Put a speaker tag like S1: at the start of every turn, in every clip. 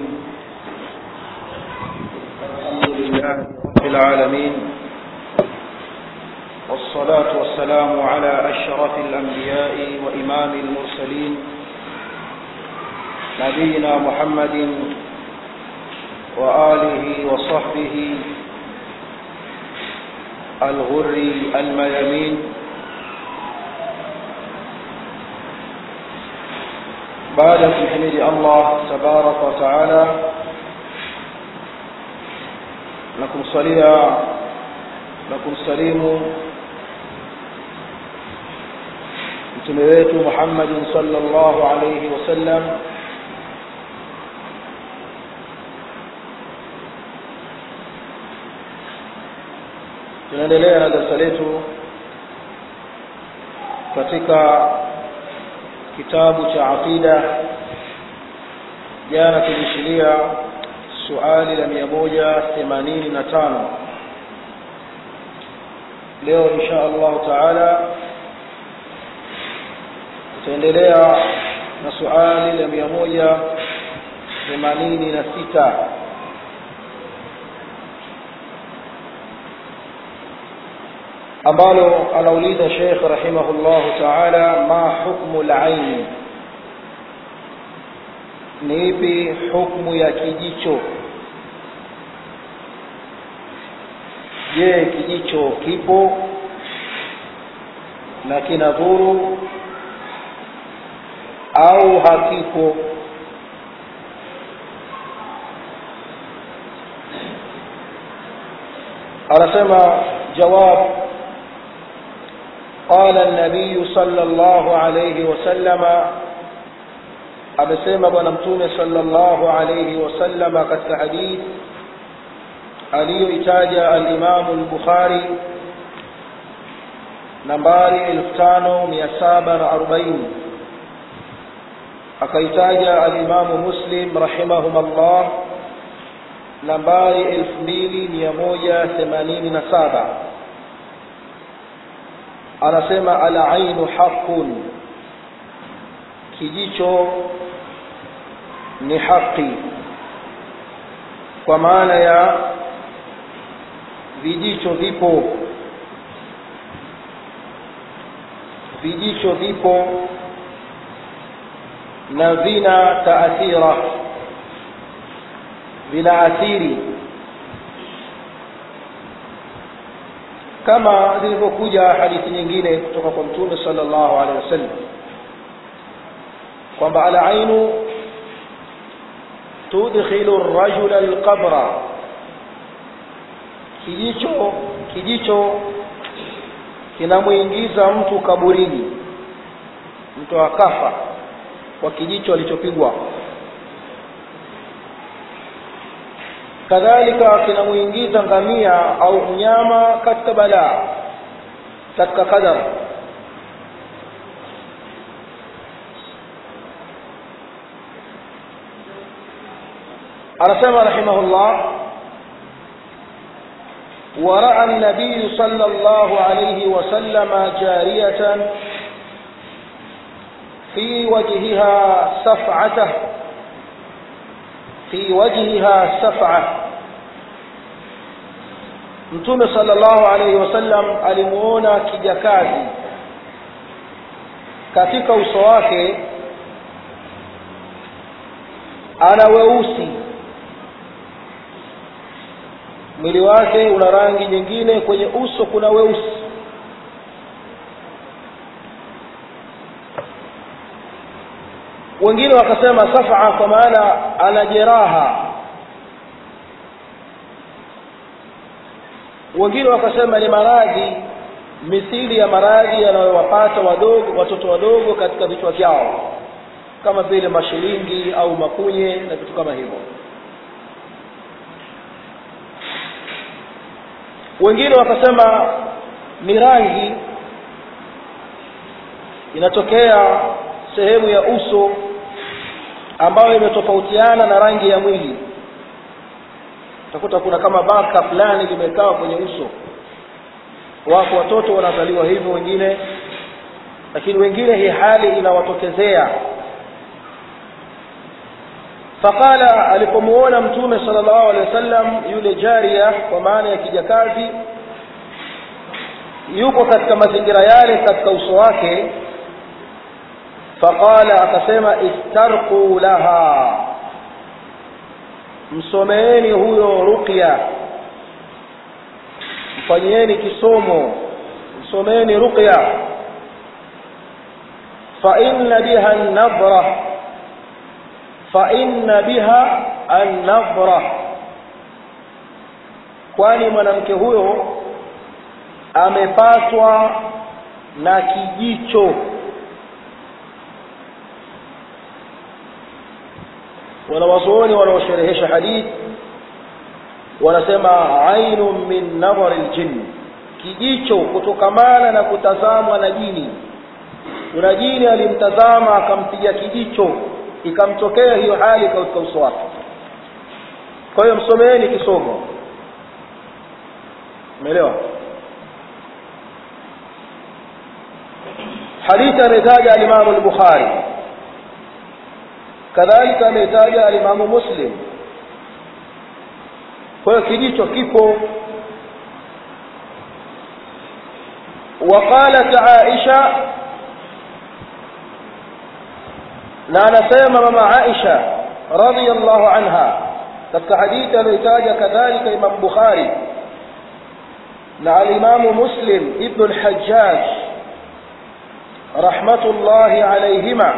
S1: الحمد لله رب العالمين والصلاة والسلام على أشرف الأنبياء وإمام المرسلين نبينا محمد وآله وصحبه الغر الميامين baada ya kumhimidi allah tabaraka wataala na kumsalia na kumsalimu mtume wetu muhammadin sala llahu alaihi wasallam tunaendelea na darasa letu katika kitabu cha aqida jana tulishilia suali la mia moja themanini na tano leo insha allahu taala tutaendelea na suali la mia moja themanini na sita ambalo anauliza Sheikh rahimahullahu ta'ala ma hukmu al-ain ni ipi hukmu ya kijicho je kijicho kipo na kinadhuru au hakipo anasema jawab قال النبي صلى الله عليه وسلم amesema bwana mtume sallallahu alayhi wasallama katika hadith aliyoitaja alimamu lbukhari nambari 5740 akaitaja alimamu muslim rahimahum allah nambari 2187 anasema alainu haqun kijicho ni haki kwa maana ya vijicho vipo vijicho vipo na vina taathira vinaathiri kama zilivyokuja hadithi nyingine kutoka kwa mtume sallallahu alaihi wasallam kwamba alainu tudkhilu rajula alqabra kijicho kijicho kinamwingiza mtu kaburini mtu akafa kwa kijicho alichopigwa kadhalika kinamuingiza ngamia au mnyama katika balaa katika qadar anasema rahimahullah ورأى النبي صلى الله عليه وسلم جارية في وجهها سفعته في وجهها سفعة mtume sallallahu alaihi wasallam alimuona kijakazi katika uso wake ana weusi mwili wake una rangi nyingine kwenye uso kuna weusi wengine wakasema safaa kwa maana ana jeraha wengine wakasema ni maradhi mithili ya maradhi yanayowapata wadogo watoto wadogo katika vichwa vyao kama vile mashilingi au makunye na vitu kama hivyo wengine wakasema ni rangi inatokea sehemu ya uso ambayo imetofautiana na rangi ya mwili utakuta kuna kama baka fulani limekaa kwenye uso wako watoto wanazaliwa hivyo wengine lakini wengine hii hali inawatokezea faqala alipomuona mtume sallallahu alaihi wasallam yule jaria kwa maana ya kijakazi yuko katika mazingira yale katika uso wake faqala akasema istarqu laha msomeeni huyo ruqya mfanyieni kisomo msomeeni ruqya fa inna biha an-nadra fa inna biha an-nadra kwani mwanamke huyo amepatwa na kijicho wanawazuoni wanaosherehesha hadith wanasema ainu min nadhari ljin kijicho kutokamana na kutazamwa na jini kuna jini alimtazama akampiga kijicho ikamtokea hiyo hali katika uso wake kwa hiyo msomeeni kisomo umeelewa hadithi ametaja alimamu al-bukhari kadhalika ametaja alimamu muslim kwa hiyo kijicho kipo وقالت عائشة na anasema mama Aisha radhiyallahu anha katika hadithi aliyotaja kadhalika Imam Bukhari na al-Imam Muslim ibn al-Hajjaj rahmatullahi alayhima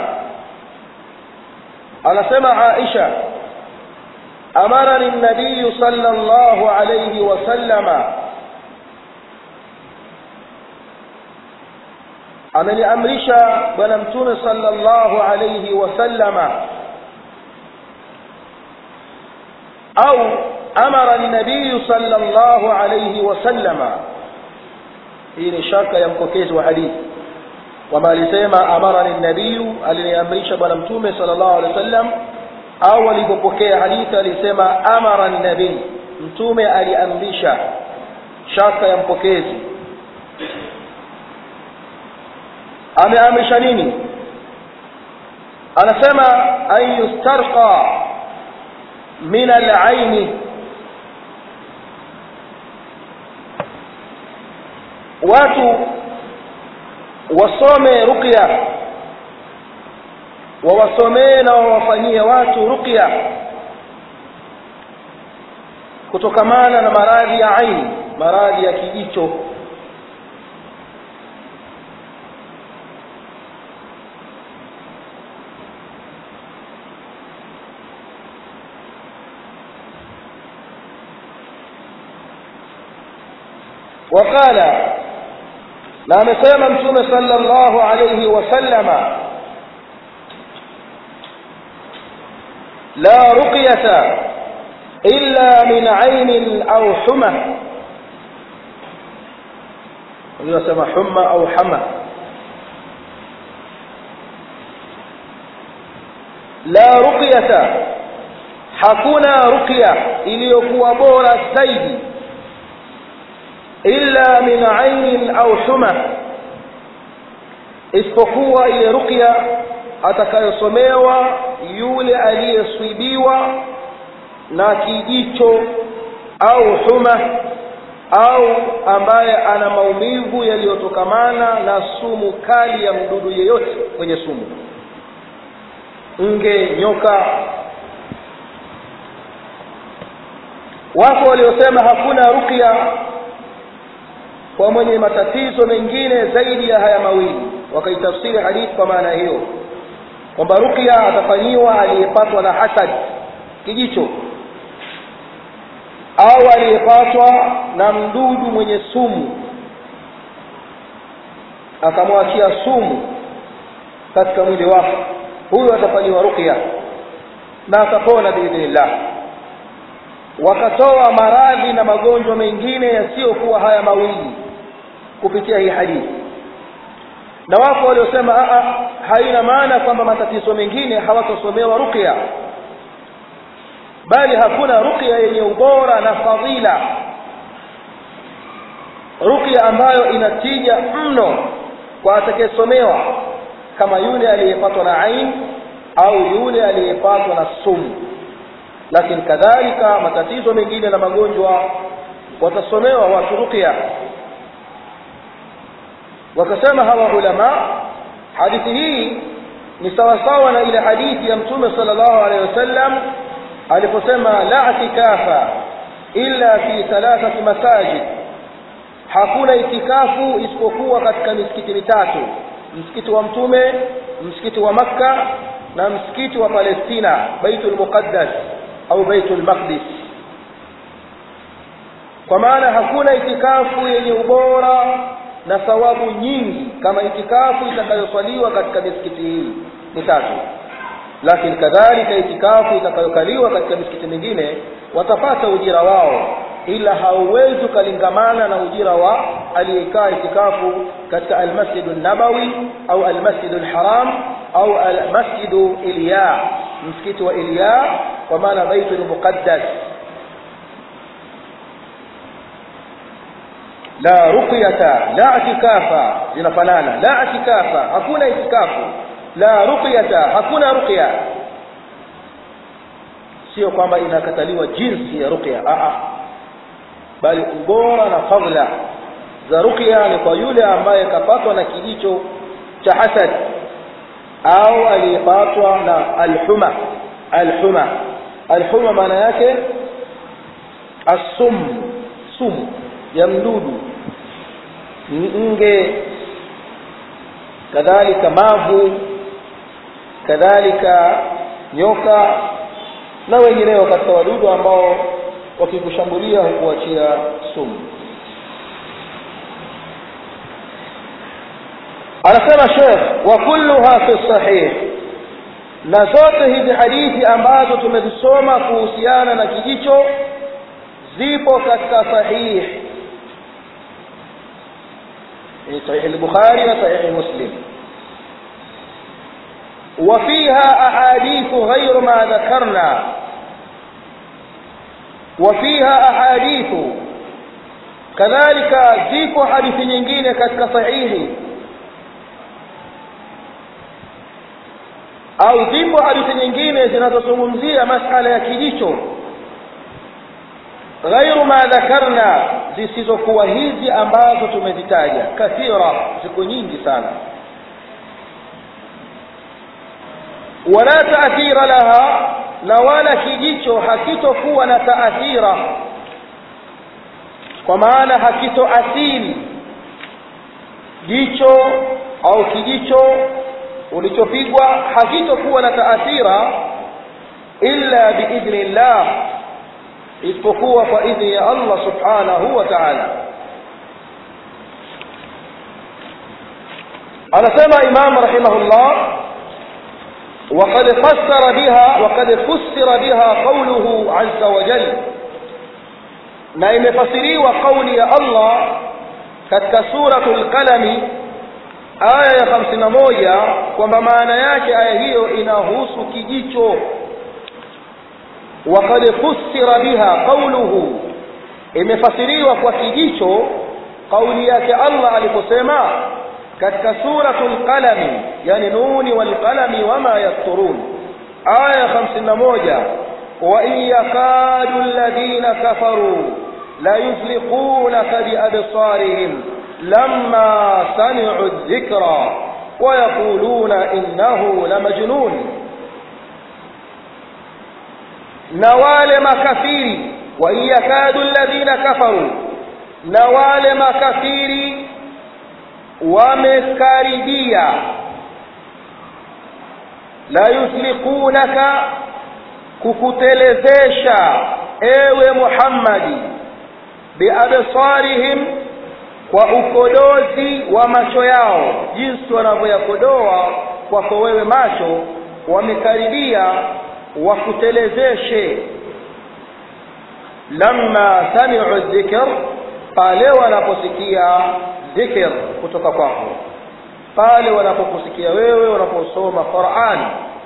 S1: anasema Aisha amarani an-nabiy sallallahu alayhi wa sallama ameniamrisha bwana mtume sallallahu alayhi wasallama au amara nabii sallallahu alayhi wasallama hii ni shaka ya mpokezi wa hadithi kwamba alisema amara nabii aliniamrisha bwana mtume sallallahu alayhi wasallam au alipopokea hadithi alisema amara nabii mtume aliamrisha shaka ya mpokezi ameamrisha nini anasema an yustarqa min al-aini watu wasome ruqya wawasomee na wawafanyie watu ruqya kutokamana na maradhi ya aini maradhi ya kijicho وقال na amesema mtume sallallahu alayhi wasallama la ruqyata illa min ainin au huma unasema humma au hama la ruqyata hakuna ruqya iliyokuwa bora zaidi illa min ainin au huma isipokuwa ile ruqya atakayosomewa yule aliyeswibiwa na kijicho au huma au ambaye ana maumivu yaliyotokamana na sumu kali ya mdudu yeyote kwenye sumu nge nyoka wako waliosema hakuna ruqya kwa mwenye matatizo mengine zaidi ya haya mawili wakaitafsiri hadithi kwa maana hiyo kwamba ruqya atafanyiwa aliyepatwa na hasad kijicho au aliyepatwa na mdudu mwenye sumu akamwachia sumu katika mwili wake huyo atafanyiwa ruqya na atapona biidhnillah wakatoa maradhi na magonjwa mengine yasiyokuwa haya mawili kupitia hii hadithi na wapo waliosema haina maana kwamba matatizo mengine hawatosomewa ruqya bali hakuna ruqya yenye ubora na fadhila ruqya ambayo inatija mno kwa atakayesomewa kama yule aliyepatwa na ain au yule aliyepatwa na sumu lakini kadhalika matatizo mengine na magonjwa watasomewa watu ruqya wakasema hawa ulama hadithi hii ni sawasawa na ile hadithi ya mtume sallallahu alaihi wasallam aliposema la itikafa illa fi thalathati masajid hakuna itikafu isipokuwa katika misikiti mitatu msikiti wa mtume msikiti wa makka na msikiti wa palestina baitul muqaddas au baitul maqdis kwa maana hakuna itikafu yenye ubora na thawabu nyingi kama itikafu itakayoswaliwa katika misikiti hii mitatu lakini kadhalika itikafu itakayokaliwa katika misikiti mingine watapata ujira wao ila hauwezi ukalingamana na ujira wa aliyekaa itikafu katika almasjidu nabawi au almasjidu lharam au almasjidu ilya msikiti wa ilya kwa maana baitul muqaddas la ruqyata la itikafa zinafanana la itikafa hakuna itikafu la ruqyata hakuna ruqya sio kwamba inakataliwa jinsi ya ruqya a bali ubora na fadla za ruqya ni kwa yule ambaye kapatwa na kijicho cha hasad au aliyepatwa na alhuma alhuma alhuma maana yake asum sumu ya mdudu nge kadhalika mavu kadhalika nyoka na wengineo katika wadudu ambao wakikushambulia hukuachia sumu anasema shekh wa kulluha fi sahih na zote hizi hadithi ambazo tumezisoma kuhusiana na kijicho zipo katika sahih ni sahih al-bukhari na sahih muslim وفيها أحاديث غير ما ذكرنا وفيها أحاديث كذلك زيكو حديث nyingine katika sahihi au zipo hadithi nyingine zinazozungumzia masala ya kijicho ghairu ma dhakarna zisizokuwa hizi ambazo tumezitaja kathira ziko nyingi sana wala taathira laha na wala kijicho hakitokuwa na taathira kwa maana hakitoathiri jicho au kijicho ulichopigwa hakitokuwa na taathira illa biidhni llah isipokuwa kwa idhni ya allah subhanahu wa taala anasema imam rahimahullah وقد فسر بها وقد فسر بها قوله عز وجل na imefasiriwa kauli ya Allah katika suratul qalami aya ya hamsini na moja kwamba maana yake aya hiyo inahusu kijicho وقد فسر بها قوله imefasiriwa kwa kijicho kauli yake Allah aliposema katika suratul qalami yani nuni wal qalami wama yasturun aya 51 wa in yakadu alladhina kafaru la yuzliqunaka bi absarihim lamma sami'u adh-dhikra wa yaquluna innahu lamajnun na wale makafiri wa in yakadu alladhina kafaru na wale makafiri wamekaribia la yuslikunaka kukutelezesha ewe Muhammadi biabsarihim kwa ukodozi wa macho yao jinsi wanavyoyakodoa kwako wewe macho wamekaribia wakutelezeshe lamma sami'u dhikr pale wanaposikia dhikr kutoka kwako pale wanapokusikia wewe unaposoma Qur'an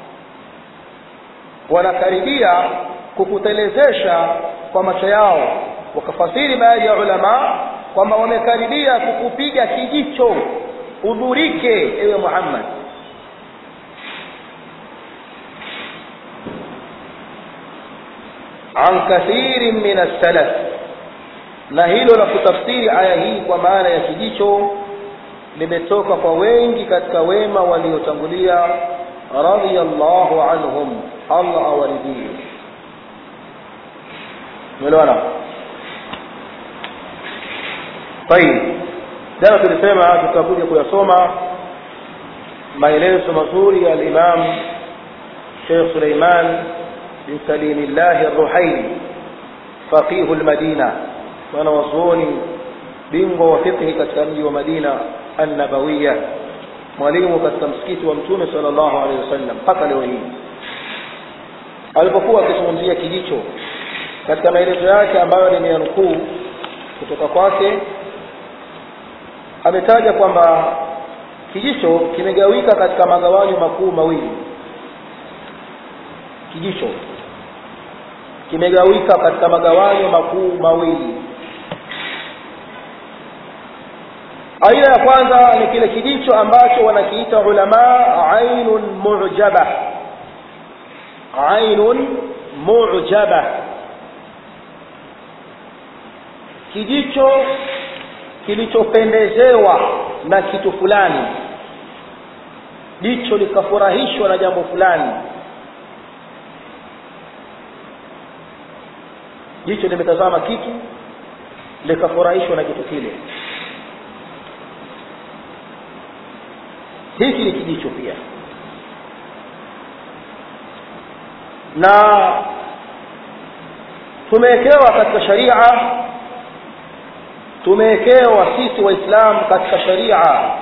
S1: wanakaribia kukutelezesha kwa macho yao wakafasiri baadhi ya ulama kwamba wamekaribia kukupiga kijicho udhurike ewe Muhammad an kathirin min as-salaf na hilo la kutafsiri aya hii kwa maana ya kijicho limetoka kwa wengi katika wema waliotangulia radiyallahu anhum Allah awaridhie umeelewana طيب jana tulisema tutakuja kuyasoma maelezo mazuri ya al-Imam Sheikh Suleiman bin Salimillah Ar-Ruhaili faqih al-Madina wana wazuoni bingwa wa fiqh katika mji wa Madina an-Nabawiyya mwalimu katika msikiti wa Mtume sallallahu alaihi wasallam mpaka leo hii alipokuwa akizungumzia kijicho katika maelezo yake ambayo nimeyanukuu kutoka kwake ametaja kwamba kijicho kimegawika katika magawanyo makuu mawili kijicho kimegawika katika magawanyo makuu mawili aina ya kwanza ni kile kijicho ambacho wanakiita ulama ainun mu'jaba ainun mu'jaba kijicho kilichopendezewa na kitu fulani jicho likafurahishwa na jambo fulani jicho limetazama kitu likafurahishwa na kitu kile hiki ni kijicho pia na tumewekewa katika sharia tumewekewa sisi waislamu katika sharia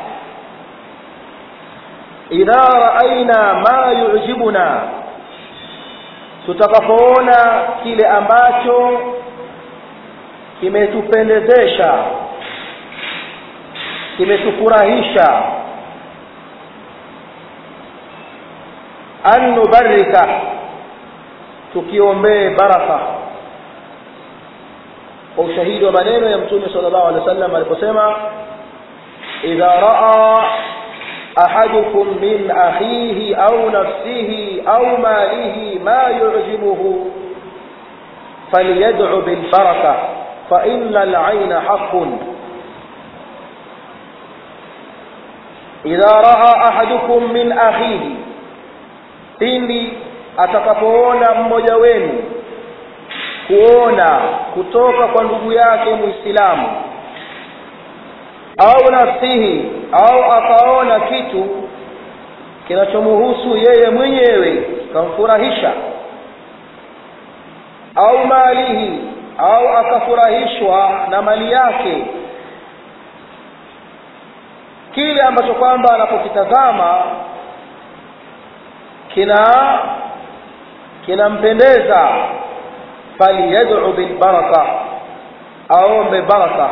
S1: idha raaina ma yujibuna tutakapoona kile ambacho kimetupendezesha kimetufurahisha an nubarika tukiombee baraka kwa ushahidi wa maneno ya mtume sallallahu alaihi wasallam aliposema idha raa ahadukum min akhihi au nafsihi au malihi ma yu'jibuhu falyad'u bil baraka fa inna al 'ayna haqqun idha raa ahadukum min akhihi pindi atakapoona mmoja wenu kuona kutoka kwa ndugu yake muislamu au nafsihi au akaona kitu kinachomuhusu yeye mwenyewe kamfurahisha au malihi au akafurahishwa na mali yake kile ambacho kwamba anapokitazama kina kinampendeza falyad'u bil baraka aombe baraka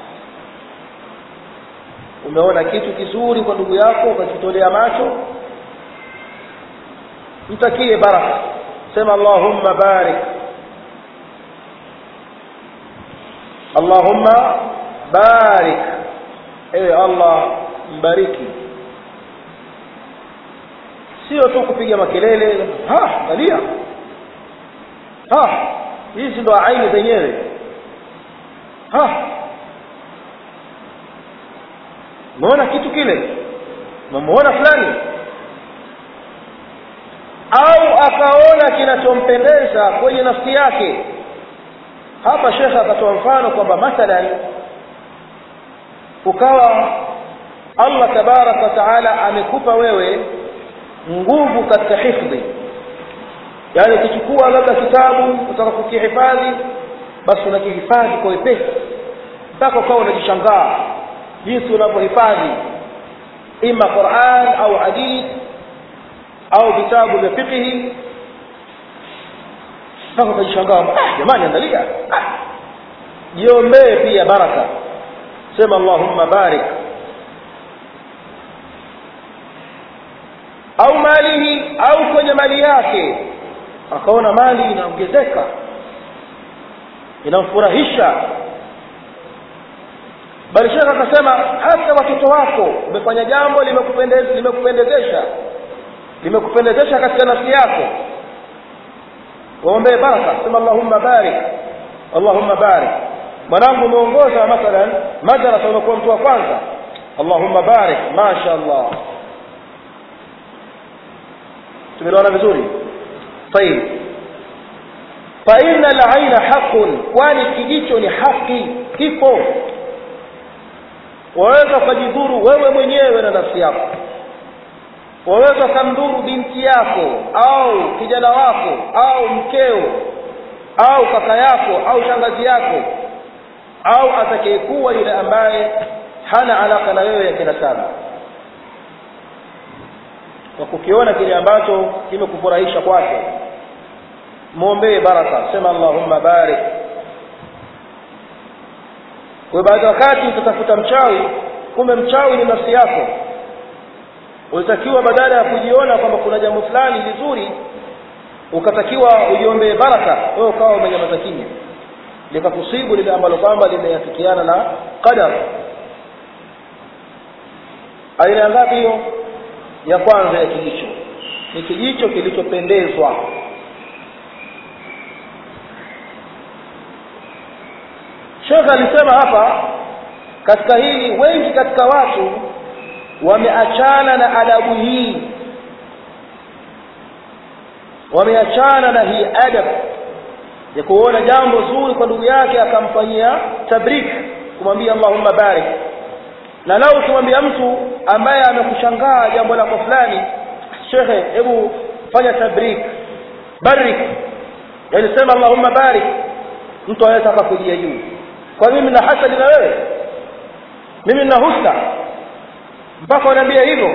S1: umeona kitu kizuri kwa ndugu yako ukakitolea macho mtakie baraka sema allahumma barik allahumma barik ewe allah mbariki sio tu kupiga makelele ha angalia ha hizi ndo aini zenyewe ha umeona kitu kile umemuona fulani au akaona kinachompendeza kwenye nafsi yake hapa shekhe akatoa mfano kwamba mathalan ukawa allah tabaraka wa taala amekupa wewe nguvu katika hifdhi yaani ukichukua labda kitabu utaka kukihifadhi basi unakihifadhi kwa wepesi mpaka ukawa unajishangaa jinsi unavyohifadhi ima quran au hadith au vitabu vya fiqhi mpaka ukajishangaa ah, jamani angalia ah. jiombee pia baraka sema allahumma barik au malihi au kwenye mali yake akaona mali inaongezeka inamfurahisha bali shekh akasema hata watoto wako umefanya jambo limekupendezesha limekupendezesha limekupendezesha katika nafsi yako waombee baraka sema allahumma barik allahumma barik mwanangu umeongoza mathalan madrasa unakuwa mtu wa kwanza allahumma barik masha allah tumeelewana vizuri طيب فإن العين حق kwani kijicho ni haki kipo waweza ukajidhuru wewe mwenyewe na nafsi yako waweza ukamdhuru binti yako au kijana wako au mkeo au kaka yako au shangazi yako au atakayekuwa yule ambaye hana alaka na wewe ya kinasaba kwa kukiona kile ambacho kimekufurahisha kwake mwombee baraka sema allahumma barik kwa baadhi wakati utatafuta mchawi kumbe mchawi ni nafsi yako ulitakiwa badala ya kujiona kwamba kuna jambo fulani vizuri ukatakiwa ujiombee baraka wewe ukawa umenyamaza kimya likakusibu lile ambalo kwamba limeafikiana na qadar aina ngapi hiyo ya kwanza ya kijicho ni kijicho kilichopendezwa shekhe alisema hapa katika hili wengi katika watu wameachana na adabu hii wameachana na hii adab ya kuona jambo zuri kwa ndugu yake akamfanyia tabrik kumwambia allahumma barik na lau ukimwambia mtu ambaye amekushangaa jambo lako fulani shekhe hebu fanya tabrik barik yani sema allahumma barik mtu anaweza akakujia juu kwa mimi na hasadi na wewe mimi na husda mpaka wanaambia hivyo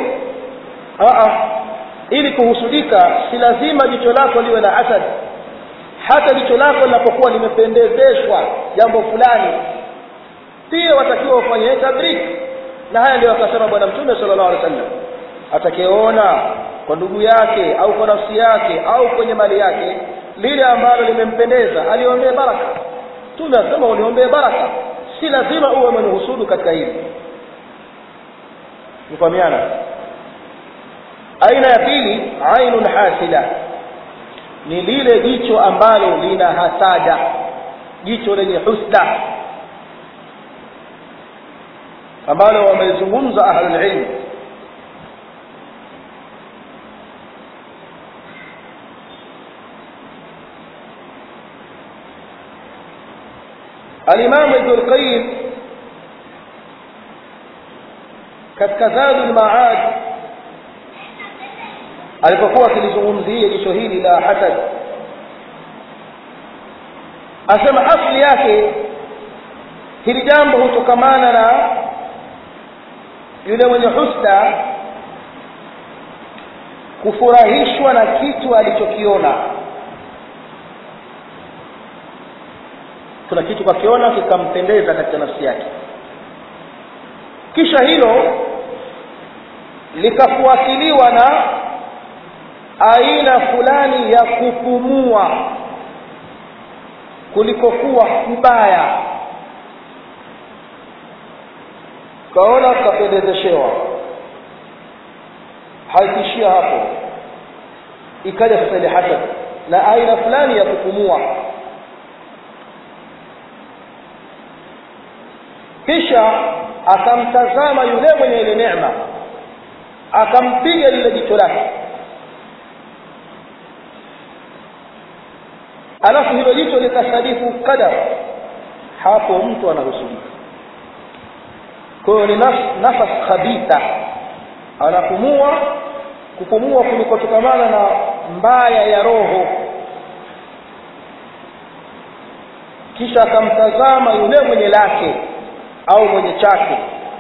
S1: ili kuhusudika si lazima jicho lako liwe na hasad hata jicho lako linapokuwa limependezeshwa jambo fulani pia watakiwa ufanye tabrik na haya ndio akasema bwana mtume sallallahu alaihi wasallam atakayeona kwa ndugu yake au kwa nafsi yake au kwenye mali yake lile ambalo limempendeza aliombee baraka mtume asema uniombee baraka si lazima uwe mwenye katika hili nifahamiana aina ya pili ainun hasida ni lile jicho ambalo lina hasada jicho lenye husda ambalo wamezungumza ahlulilm alimamu ibnu lqayim katika zadu lmaad alipokuwa akilizungumzia jicho hili la hasad asema asli yake hili jambo hutokamana na yule mwenye husda kufurahishwa na kitu alichokiona kuna kitu kakiona kikampendeza katika nafsi yake kisha hilo likafuatiliwa na aina fulani ya kupumua kulikokuwa kubaya kaona kapendezeshewa haikuishia hapo ikaja sasa ile hasad na aina fulani ya kupumua kisha akamtazama yule mwenye ile neema akampiga lile jicho lake alafu hilo jicho likasadifu qadar hapo mtu anahusulika kwa hiyo ni nafas khabitha anapumua kupumua kulikotokamana na mbaya ya roho kisha akamtazama yule mwenye lake au mwenye chake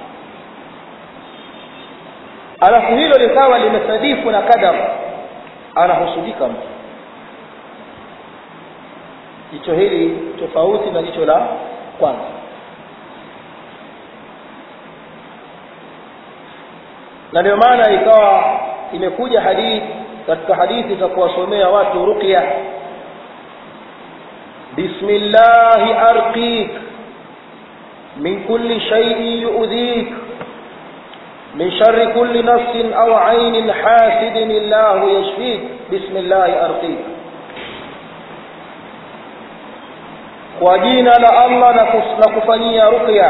S1: alafu hilo likawa limesadifu na kadar anahusudika mtu jicho hili tofauti na jicho la kwanza na ndio maana ikawa imekuja hadithi katika hadithi za kuwasomea watu ruqya bismillahi arqik min kulli shay'in yu'dhik من شر كل نفس أو عين حاسد الله يشفيك بسم الله أرقيك kwa jina la allah na, kus, na kufanyia ruqya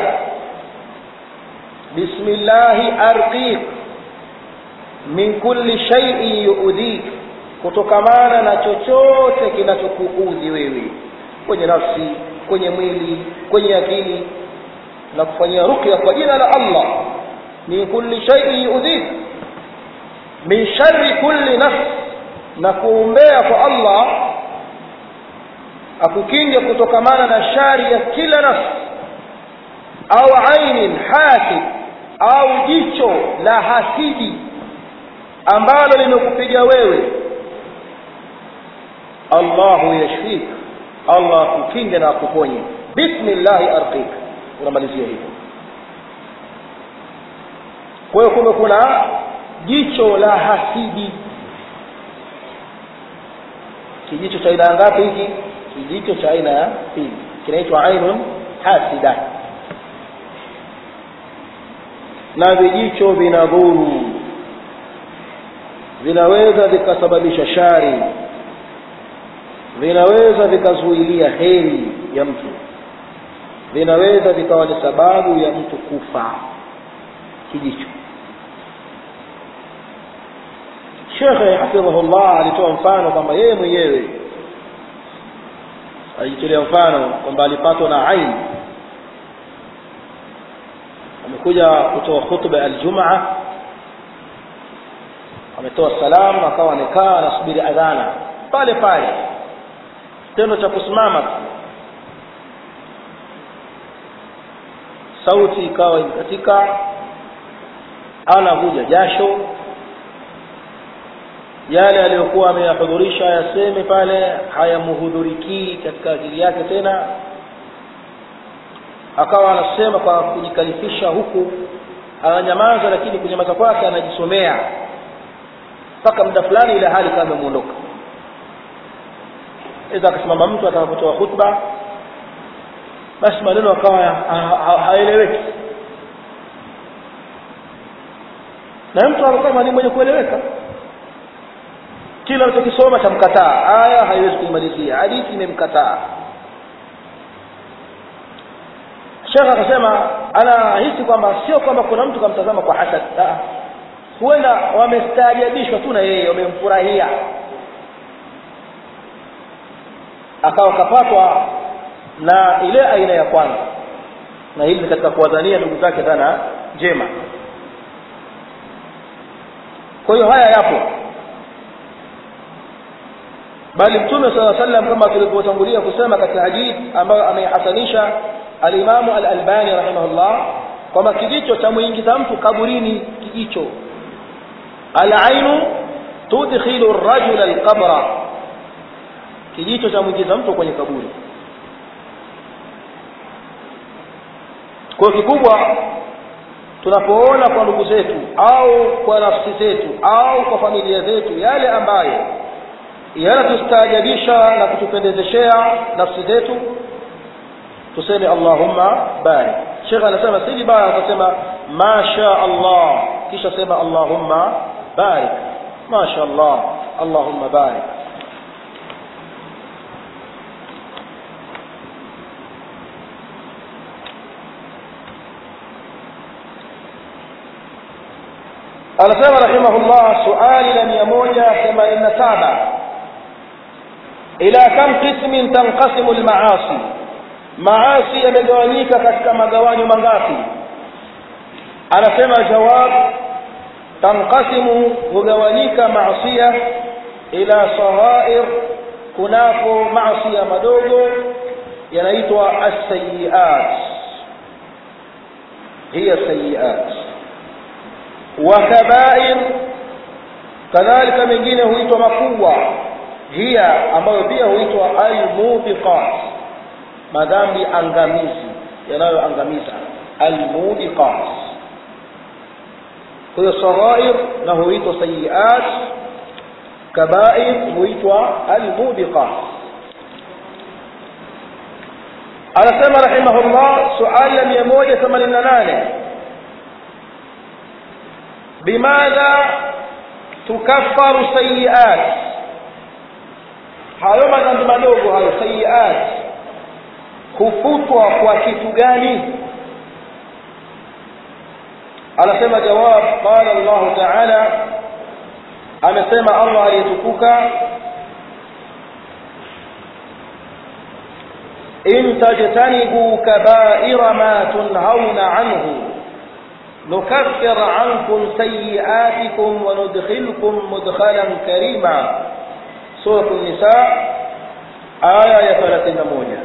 S1: bismillahi arqiq min kulli shay'in yuudhik kutokamana na chochote kinachokuudhi wewe kwenye nafsi kwenye mwili kwenye akili na kufanyia ruqya kwa jina la allah min kulli shay'in yuudhik min sharri kulli nafs na kuombea kwa allah akukinge kutokamana na shari ya kila nafsi au ainin hasid au jicho la hasidi ambalo limekupiga wewe allahu yashfik allah akukinge na akuponye bismillahi arqik unamalizia hivyo kwa hiyo kumbe kuna jicho la hasidi kijicho cha aina ngapi hiki kijicho cha aina ya pili kinaitwa ainun hasida na vijicho vinadhuru vinaweza vikasababisha shari vinaweza vikazuilia heri ya mtu vinaweza vikawa ni sababu ya mtu kufa kijicho shekhe hafidhahullah alitoa mfano kwamba yeye mwenyewe alijitolea mfano kwamba alipatwa na aini amekuja kutoa khutba ya aljumaa ametoa salamu akawa amekaa anasubiri adhana pale pale kitendo cha kusimama tu sauti ikawa imekatika anavuja jasho yale aliyokuwa ameyahudhurisha yaseme pale hayamhudhurikii katika akili yake tena akawa anasema kwa kujikalifisha huku ananyamaza lakini kunyamaza kwake anajisomea mpaka muda fulani ile hali kama imemuondoka iza akasimama mtu ataka kutoa khutba basi maneno akawa haeleweki na mtu anakuwa ni mwenye kueleweka kila anachokisoma chamkataa aya haiwezi kuimalizia hadithi imemkataa shekh akasema anahisi kwamba sio kwamba kuna mtu kamtazama kwa hasad huenda wamestaajabishwa tu na yeye wamemfurahia akawa kapatwa na ile aina ya kwanza na hili ni katika kuwadhania ndugu zake dhana njema kwa hiyo haya yapo bali mtume saa sallam kama tulivyotangulia kusema katika hadith ambayo ameihasanisha alimamu alalbani rahimahullah kwamba kijicho cha mwingiza mtu kaburini kijicho alainu tudkhilu rajula alqabra kijicho cha mwingiza mtu kwenye kaburi kwa kikubwa tunapoona kwa ndugu zetu au kwa nafsi zetu au kwa familia zetu yale ambayo yanatustaajabisha na kutupendezeshea nafsi zetu tuseme allahumma barik shekh anasema si vibaya akasema masha allah kisha sema allahumma barik masha allah allahumma barik anasema rahimahullah suali la mia moja themanini na saba ila kam qismin tanqasimu lmaasi maasi yamegawanyika katika magawanyo mangapi anasema jawab tanqasimu hugawanyika maasia ila saghair kunako maasia madogo yanaitwa assayiat hiya sayiat wa kabair kadhalika mengine huitwa makubwa hiya ambayo pia huitwa almubiqat madhambi angamizi yanayoangamiza almubiqat kwa hiyo saghair na huitwa sayiat kabair huitwa almubiqat anasema rahimahullah suali la mia moja themanini na nane bimadha tukaffaru sayiat hayo madhambi madogo hayo sayiat hufutwa kwa kitu gani anasema jawab qala Allah ta'ala amesema Allah aliyetukuka in tajtanibu kaba'ira ma tunhauna anhu nukaffir ankum sayyi'atikum wa nudkhilkum mudkhalan karima sura an-nisa aya ya 31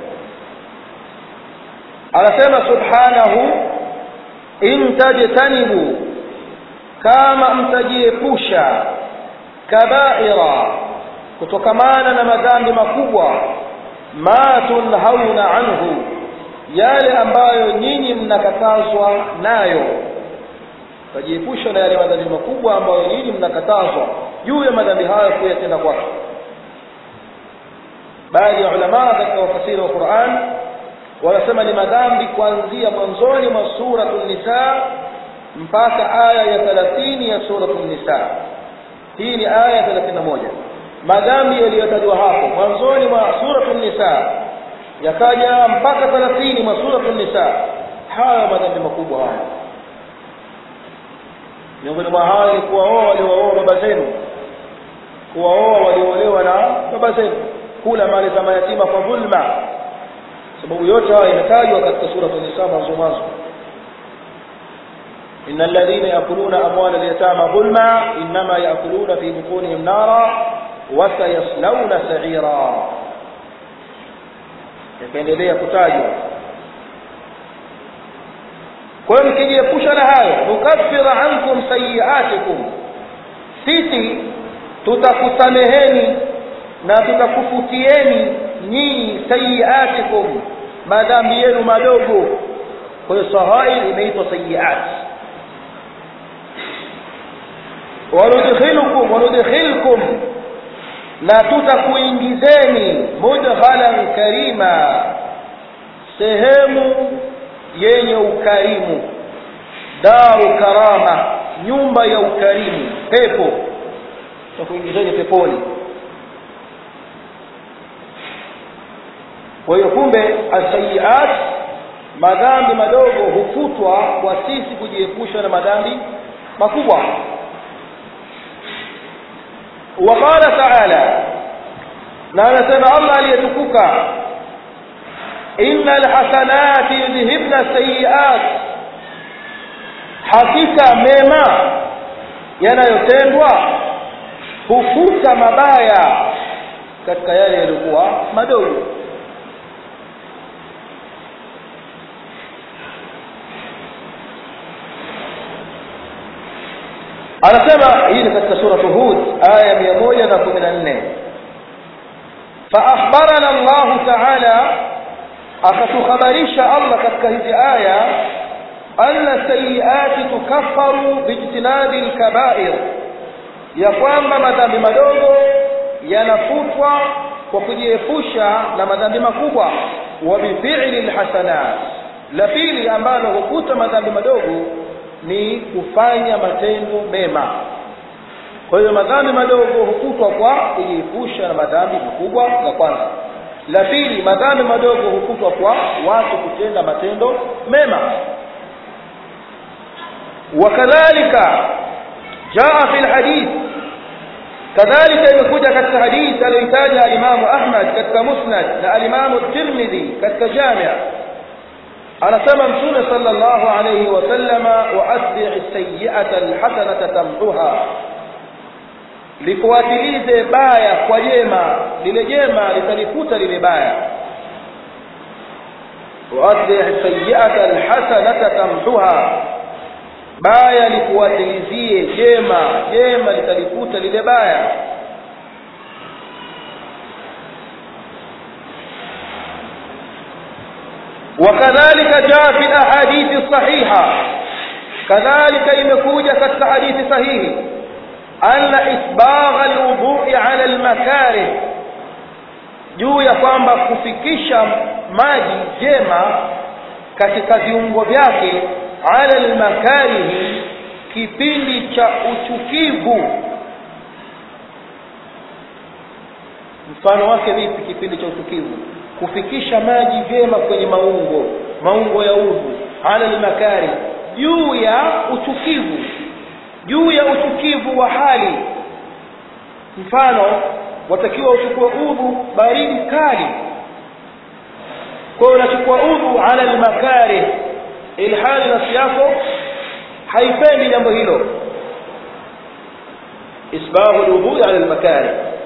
S1: anasema subhanahu in tajtanibu kama mtajiepusha kabaira kutokamana na madhambi makubwa ma tunhauna anhu yale ambayo nyinyi mnakatazwa nayo tajiepusha na yale madhambi makubwa ambayo nyinyi mnakatazwa juu ya madhambi hayo kuyatenda kwake baadhi ya ulama katika wafasiri wa Qur'an wanasema ni madhambi kuanzia mwanzoni mwa suratul nisa mpaka aya ya 30 ya suratul nisa hii ni aya ya 31 madhambi yaliyotajwa hapo mwanzoni mwa suratul nisa yakaja mpaka 30 mwa suratul nisa haya madhambi makubwa haya miongoni mwa haya ni kuwaoa waliowaoa baba zenu kuwaoa walioolewa na baba zenu kula mali za mayatima kwa dhulma sababu yote haya imetajwa katika sura an-nisa mwanzo mwanzo إن الذين يأكلون أموال اليتامى ظلما إنما يأكلون في بطونهم نارا وسيصلون سعيرا yakaendelea kutajwa kwa hiyo mkijiepusha na hayo nukaffira ankum sayiatikum sisi tutakusameheni na tutakufutieni nyinyi sayiatikum madhambi yenu madogo kwa hiyo sahair imeitwa sayiat wanudkhilukum wanudkhilkum na tutakuingizeni mudkhalan karima sehemu yenye ukarimu daru karama nyumba ya ukarimu pepo tutakuingizeni peponi kwa hiyo kumbe asayiat madhambi madogo hufutwa kwa sisi kujiepusha na madhambi makubwa وقال تعالى لا نسمع الله ليتكوك إن الحسنات يذهبن السيئات hakika mema yanayotendwa hufuta mabaya katika yale yaliokuwa madogo anasema hii ni katika sura hud aya 114 فاخبرنا الله تعالى akatuhabarisha Allah katika hizi aya anna sayiati tukaffaru bijtinabi alkaba'ir ya kwamba madhambi madogo yanafutwa kwa kujiepusha na madhambi makubwa wa bifi'li alhasanat la pili ambalo hukuta madhambi madogo ni kufanya matendo mema kwa hiyo madhambi madogo hukutwa kwa kujiepusha na madhambi makubwa la kwanza la pili madhambi madogo hukutwa kwa watu kutenda matendo mema wakadhalika jaa fi lhadith kadhalika imekuja katika hadith aliyoitaja alimamu ahmad katika musnad na alimamu tirmidhi katika jamia anasema mtume sallallahu alayhi wasallama wa atbi'i sayyi'ata alhasanata tamhuha lifuatilize baya kwa jema lile jema litalifuta lile baya wa atbi'i sayyi'ata alhasanata tamhuha baya lifuatilizie jema jema litalifuta lile baya وكذلك جاء في الاحاديث الصحيحه كذلك imekuja katika hadithi sahihi anna isbagha alwudu'i ala almakarih juu ya kwamba kufikisha maji jema katika viungo vyake ala almakarihi kipindi cha uchukivu mfano wake vipi kipindi cha uchukivu kufikisha maji vyema kwenye maungo maungo ya udhu ala lmakari juu ya uchukivu juu ya uchukivu wa hali mfano watakiwa uchukue udhu baridi kali kwa hiyo unachukua udhu ala lmakari ilhali nafsi yako haipendi jambo hilo isbahu lwudhui ala lmakari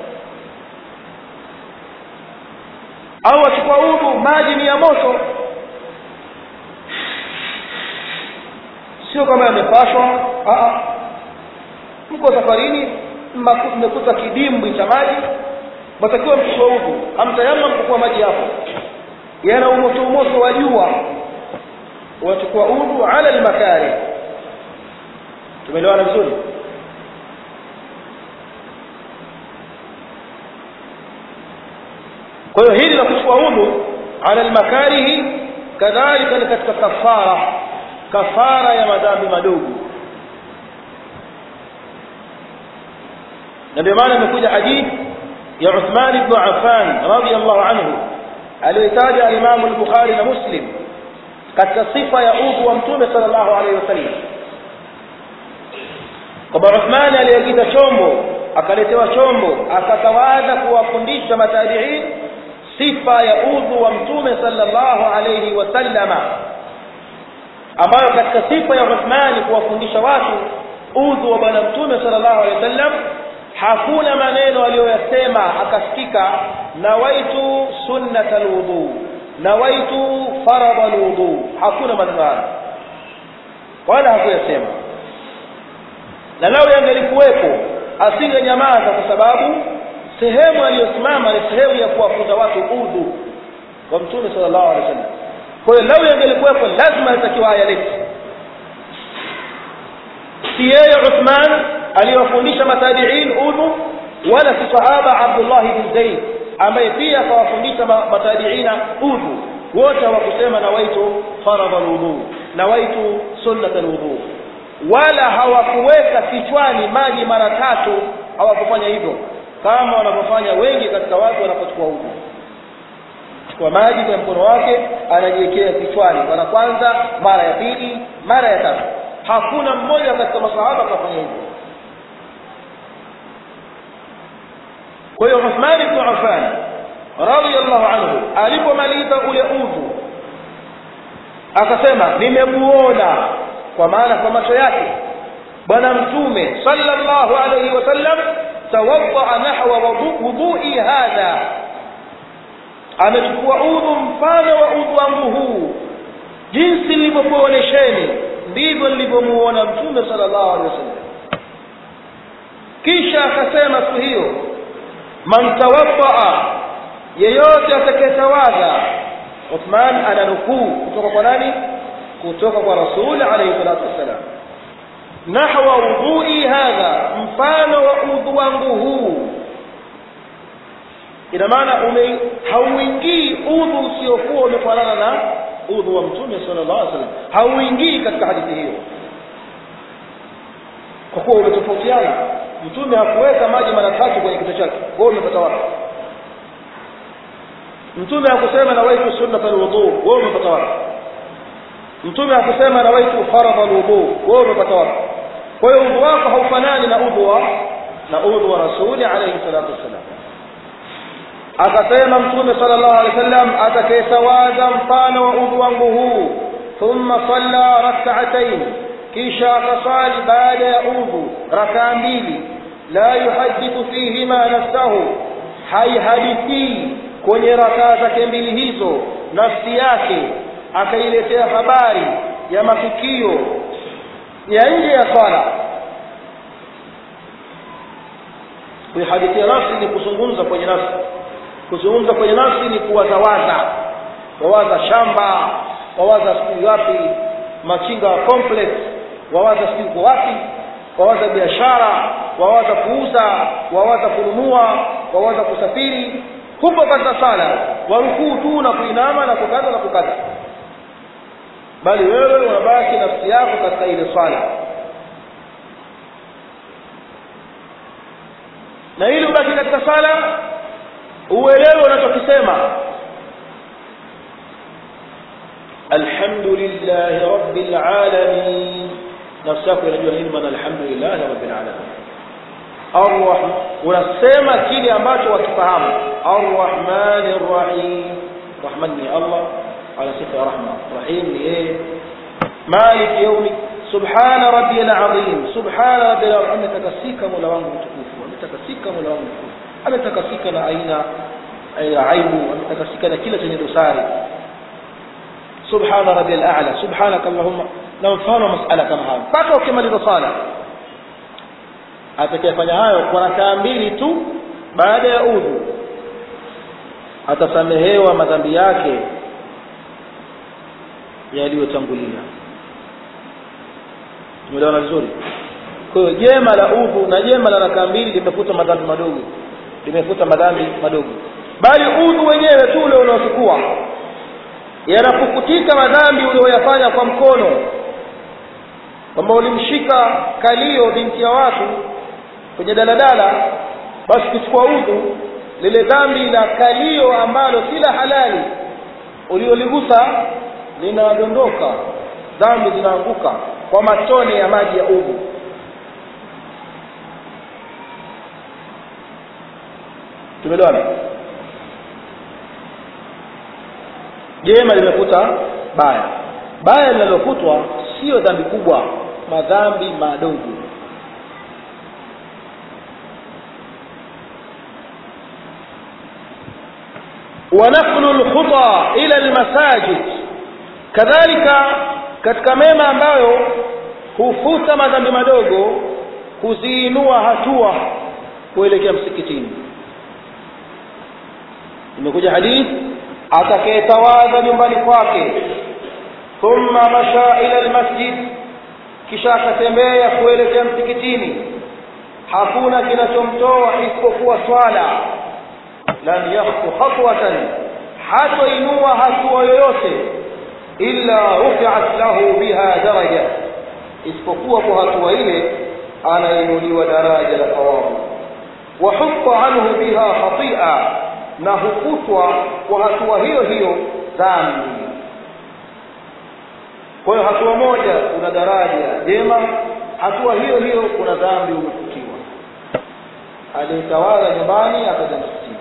S1: au wachukua udhu maji ni ya moto sio kama yamepashwa mko safarini mmekuta kidimbwi cha maji watakiwa mchukua udhu hamtayama mkukua maji hapo yana umoto umoto wa jua wachukua udhu ala lmakari tumeelewana vizuri kwa hiyo hili la kuchukua udhu ala lmakarihi kadhalika ni katika kafara kafara ya madhambi madogo na ndio maana imekuja hadithi ya Uthman ibn Affan radiyallahu anhu aliyotaja Imam al-Bukhari na Muslim katika sifa ya udhu wa Mtume sallallahu alaihi wasallam kwamba Uthman aliagiza chombo akaletewa chombo akatawadha kuwafundisha matabiin sifa ya udhu wa Mtume sallallahu alaihi wasallama ambayo katika sifa ya Uthmani kuwafundisha watu udhu wa bwana mtume sallallahu alaihi wasallam hakuna maneno aliyoyasema akasikika nawaitu sunnata alwudu nawaitu faradha alwudu hakuna maneno hayo wala hakuyasema na lao yangelikuwepo asingenyamaza kwa sababu sehemu aliyosimama ni sehemu ya kuwafunza watu udhu wa mtume sallallahu alaihi wasallam kwa hiyo lau yangelikuwepo lazima alitakiwa ayalete si yeye uthman aliyowafundisha matabiin udhu wala si sahaba abdullahi bin zaid ambaye pia akawafundisha matabiina udhu wote hawakusema nawaitu faradha lwudhu nawaitu sunnata lwudhu wala hawakuweka kichwani maji mara tatu hawakufanya hivyo kama wanavyofanya wengi katika watu wanapochukua udhu chukua maji kwenye mkono wake anajiwekea kichwani mara kwanza mara ya pili mara ya tatu hakuna mmoja katika masahaba akafanya hivyo kwa hiyo Uthman ibn Affan radiyallahu anhu alipomaliza ule udhu akasema nimemuona kwa maana kwa macho yake bwana mtume sallallahu alayhi wasallam tawaddaa nahwa wudhui hadha amechukua udhu mfano wa udhu wangu huu jinsi nilivyokuonesheni ndivyo nilivyomuona mtume sallallahu alaihi wasallam kisha akasema siku hiyo man tawaddaa yeyote atakayetawadha Uthman ananukuu kutoka kwa nani kutoka kwa rasul alayhi salatu wassalam nahwa wudhui hadha mfano wa udhu wangu huu ina maana ume hauingii udhu usiokuwa umefanana na udhu wa mtume sallallahu alaihi wasallam hauingii katika hadithi hiyo kwa kuwa umetofautiana mtume hakuweka maji mara tatu kwenye kichwa chake wewe umepata wapi mtume hakusema nawaitu sunnata alwudu wewe umepata wapi mtume hakusema nawaitu faradha alwudu wewe umepata wapi kwa hiyo udhu wako haufanani na udhu wa na udhu wa rasuli alayhi salatu wassalam akasema mtume sallallahu alaihi wasallam atakayetawadha mfano wa udhu wangu huu thumma salla rak'atayn kisha akasali baada ya udhu rakaa mbili la yuhadithu fihima nafsahu haihadithii kwenye rakaa zake mbili hizo nafsi yake akailetea habari ya matukio ya nje ya swala kuihadithia nafsi ni kuzungumza kwenye nafsi kuzungumza kwenye nafsi ni kuwazawaza wawaza shamba wawaza sijui wapi machinga wa complex wawaza sijui uko wapi wawaza biashara wawaza kuuza wawaza kununua wawaza kusafiri huko katika sala warukuu tu na kuinama na kukata na kukata bali wewe unabaki nafsi yako katika ile swala na ili ubaki katika sala uelewe unachokisema alhamdulillahi rabbil alamin nafsi yako inajua nini maana alhamdulillahi rabbil alamin arrahman unasema kile ambacho wakifahamu arrahmanir rahim rahman ni allah ala sifa ya rahma rahim ni yeye malik yaumi subhana rabbiyal azim subhana rabbiyal azim ametakasika mola wangu mtukufu ametakasika mola wangu mtukufu ametakasika na aina ya aibu ametakasika na kila chenye dosari subhana rabbiyal a'la subhanaka allahumma na mfano masala kama hayo mpaka ukimaliza sala atakayefanya hayo kwa rakaa mbili tu baada ya udhu atasamehewa madhambi yake yaliyotangulia tumeelewana vizuri kwa hiyo jema la udhu na jema la rakaa mbili limefuta madhambi madogo limefuta madhambi madogo bali udhu wenyewe tu ule unaochukua yanapukutika madhambi ulioyafanya kwa mkono kwamba ulimshika kalio binti ya watu kwenye daladala basi kuchukua udhu lile dhambi la kalio ambalo si la halali ulioligusa linadondoka dhambi zinaanguka kwa matone ya maji ya udhu tumeelewana jema limefuta baya baya linalofutwa sio dhambi kubwa madhambi madogo ونقل الخطى إلى المساجد kadhalika katika mema ambayo hufuta madhambi madogo kuziinua hatua kuelekea msikitini imekuja hadith atakayetawadha nyumbani kwake thumma masha ila almasjid kisha akatembea kuelekea msikitini hakuna kinachomtoa isipokuwa swala lam yakhtu khatwatan hatoinua hatua yoyote illa rufi'at lahu biha daraja isipokuwa kwa hatua ile anainuliwa daraja la thawabu wa hutta anhu biha khati'a na hukutwa kwa hatua hiyo hiyo dhambi kwa hiyo hatua moja kuna daraja jema hatua hiyo hiyo kuna dhambi umefutiwa aliyetawala nyumbani akaja msikitini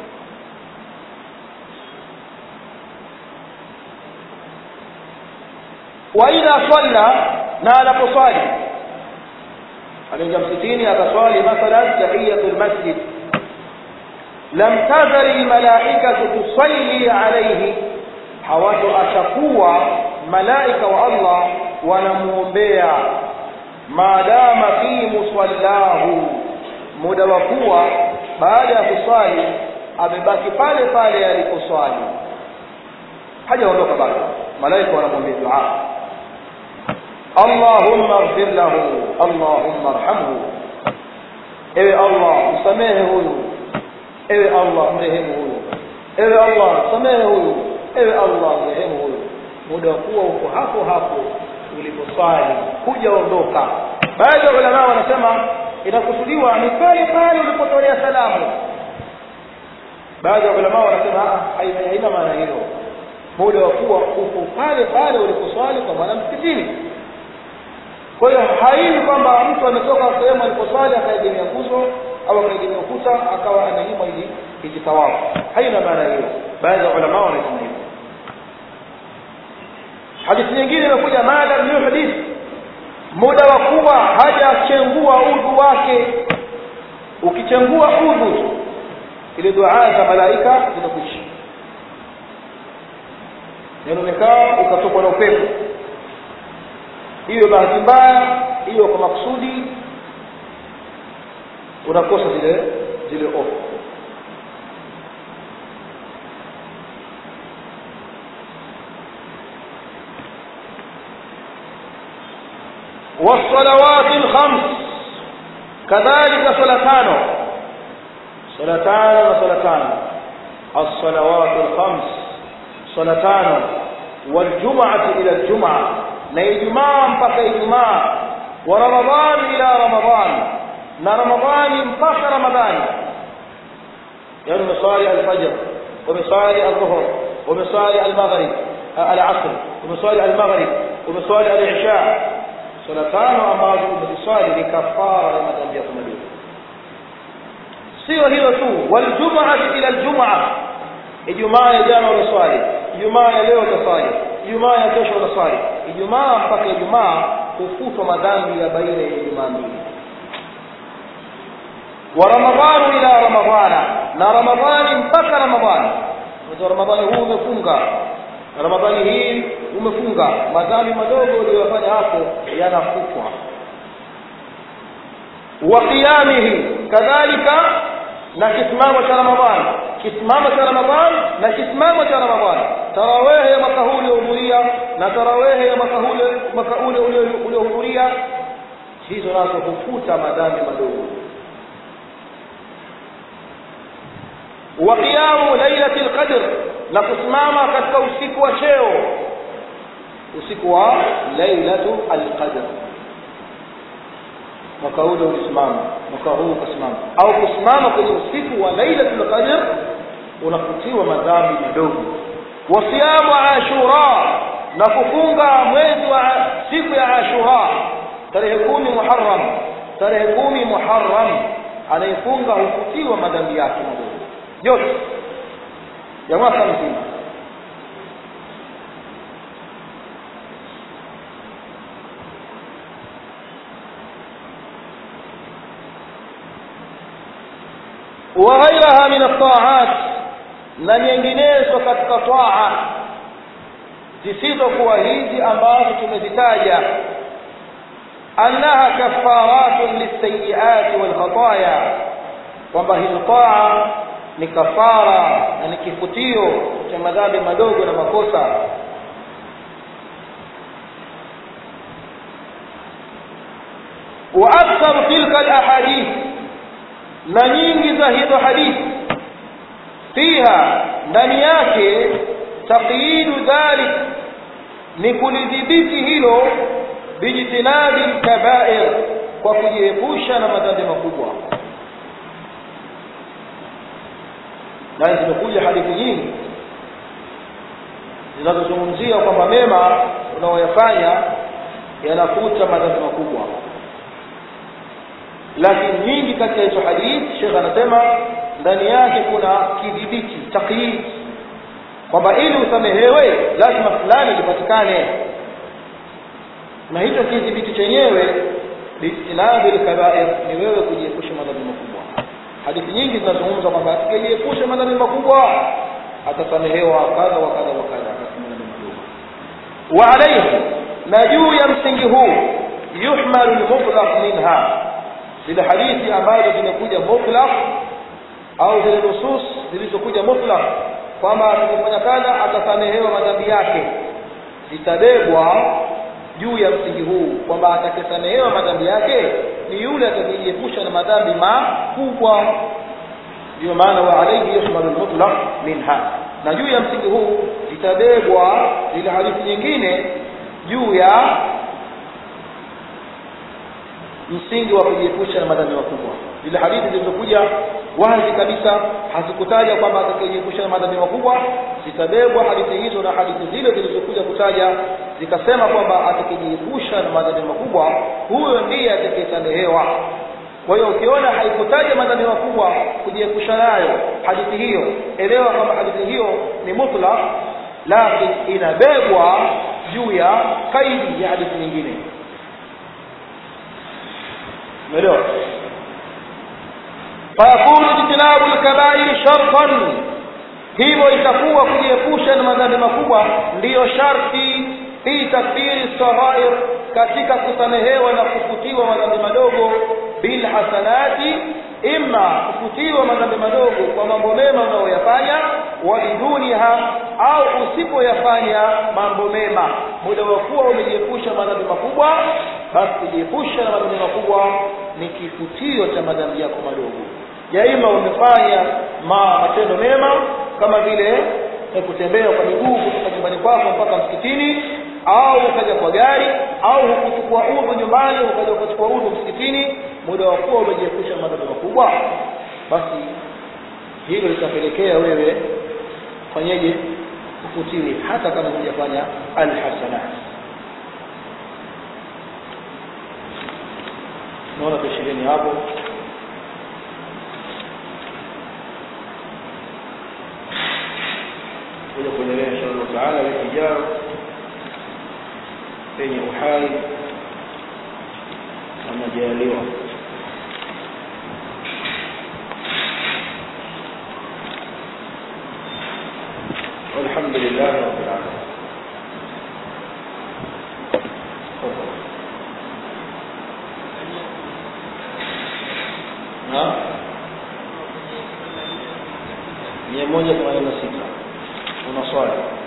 S1: waidha swalla na anaposwali anaingia msikitini akaswali mathalan tahiyatu lmasjid lam tazal lmalaikatu tusalli alaihi hawatoachakuwa malaika wa allah wanamuombea maadama fi musallahu muda wa kuwa baada ya kuswali amebaki pale pale aliposwali hajaondoka bado malaika wanamwambia dua allahumma ighfir lahu allahumma arhamhu ewe allah msamehe huyu ewe allah mrehemu huyu ewe allah msamehe huyu ewe allah mrehemu huyu muda wa kuwa uko hapo hapo uliposwali hujaondoka baadhi ya ulama wanasema inakusudiwa ni pale pale ulipotolea salamu baadhi ya ulama wanasema haina maana hilo muda wa kuwa uko pale pale uliposwali kwa maana msikitini kwa hiyo haini kwamba mtu ametoka sehemu aliposwali akaegemea nguzo au akaegemea ukuta akawa ananyima ili ijitawafu haina maana hiyo baadhi ya ulama wanasema hivyo hadithi nyingine imekuja madam yuhdith muda wa kuwa hajachengua udhu wake ukichengua udhu ile dua za malaika zinakwisha yaani umekaa ukatokwa na upepo hiyo bahati mbaya hiyo kwa makusudi unakosa zile zile ofu والصلوات الخمس كذلك صلاتان صلاتان وصلاتان الصلوات الخمس صلاتان والجمعة إلى الجمعة na ijumaa mpaka ijumaa wa ramadhani ila ramadhan na ramadhani mpaka ramadhani yani umeswali alfajr umeswali aldhuhur umeswali almaghrib al-asr umeswali al-maghrib umeswali al-isha swala tano ambazo umeziswali ni kafara ya madhambi yako madogo sio hilo tu waljumaa ila aljumaa ijumaa ya jana unaswali ijumaa ya leo utaswali ijumaa ya kesho unaswali ijumaa mpaka ijumaa hufutwa madhambi ya baina ya ijumaa mbili wa ramadhanu ila ramadhana na ramadhani mpaka ramadhani mwezi wa ramadhani huu umefunga ramadhani hii umefunga madhambi madogo uliyofanya hapo yanafutwa wa qiyamihi kadhalika na kisimamo cha ramadhani kisimamo cha ramadhani na kisimamo cha ramadhani tarawehe ya mwaka huu uliohudhuria na tarawehe ya mwaka ule mwaka ule uliohudhuria hizo nazo hufuta madhambi madogo wa qiyamu lailati lqadr na kusimama katika usiku wa cheo usiku wa lailatu alqadr mwaka ule ulisimama mwaka huu ukasimama au kusimama kwenye usiku wa lailatul qadr unafutiwa madhambi madogo wasiyamu ashura na kufunga mwezi wa siku ya ashura tarehe kumi muharram tarehe kumi muharram anayefunga hufutiwa madhambi yake madogo yote ya mwaka mzima وغيرها من الطاعات na nyinginezo katika taa zisizokuwa hizi ambazo tumezitaja annaha kafaratun lisayiati walkhataya kwamba hizo taa ni kafara na ni kifutio cha madhambi madogo na makosa wa aktharu tilka alahadith na nyingi za hizo hadithi fiha ndani yake taqyidu dhalik ni kulidhibiti hilo bijtinabi lkabair kwa kujiepusha na madhambi makubwa na zimekuja hadithi nyingi zinazozungumzia kwamba mema unaoyafanya yanafuta madhambi makubwa lakini nyingi kati ya hizo hadithi shekh anasema ndani yake kuna kidhibiti takyid kwamba ili usamehewe lazima fulani lipatikane na hicho kidhibiti chenyewe biistinabi lkabair ni wewe kujiepusha madhambi makubwa hadithi nyingi zinazungumza kwamba atakayejiepusha madhambi makubwa atasamehewa kadha wa kadha wa kadha katika madhambi madogo wa alaihi na juu ya msingi huu yuhmalu lmutlaq minha zile hadithi ambazo zimekuja mutlaq au zile nusus zilizokuja mutlaq kwamba atakifanya kadha atasamehewa madhambi yake zitabebwa juu ya msingi huu kwamba atakayesamehewa madhambi yake ni yule atakayejiepusha na madhambi makubwa ndiyo maana wa alaihi yashmalu lmutlaq minha na juu ya msingi huu zitabebwa zile hadithi nyingine juu ya msingi wa kujiepusha na madhambi makubwa zile hadithi zilizokuja wazi kabisa hazikutaja kwamba atakayejiepusha na madhambi makubwa zitabebwa hadithi hizo na hadithi zile zilizokuja kutaja zikasema kwamba atakayejiepusha na madhambi makubwa huyo ndiye atakayesamehewa kwa hiyo ukiona haikutaja madhambi makubwa kujiepusha nayo hadithi hiyo elewa kwamba hadithi hiyo ni mutlaq lakini inabebwa juu ya kaidi ya hadithi nyingine umeelewa fayakunu ijtinabu lkabairi shartan hivyo itakuwa kujiepusha na madhambi makubwa ndiyo sharti fi takfiri saghair katika kusamehewa na kufutiwa madhambi madogo bilhasanati imma kufutiwa madhambi madogo kwa mambo mema unayoyafanya wa biduniha au usipoyafanya mambo mema muda wa kuwa umejiepusha madhambi makubwa basi kujiepusha na madhambi makubwa ni kifutio cha madhambi yako madogo yaima umefanya ma matendo mema kama vile kutembea kwa miguu kutoka nyumbani kwako mpaka msikitini au ukaja kwa gari au hukuchukua udhu nyumbani ukaja ukachukua udhu msikitini muda wa kuwa umejiepusha madhambi makubwa basi hilo litapelekea wewe fanyeje kukutiri hata kama hujafanya alhasanat naona tushireni hapo kuja kuendelea insha allah taala wiki ijayo penye uhai na majaliwa والحمد لله رب العالمين تفضل. نعم mia moja themanini na sita una swali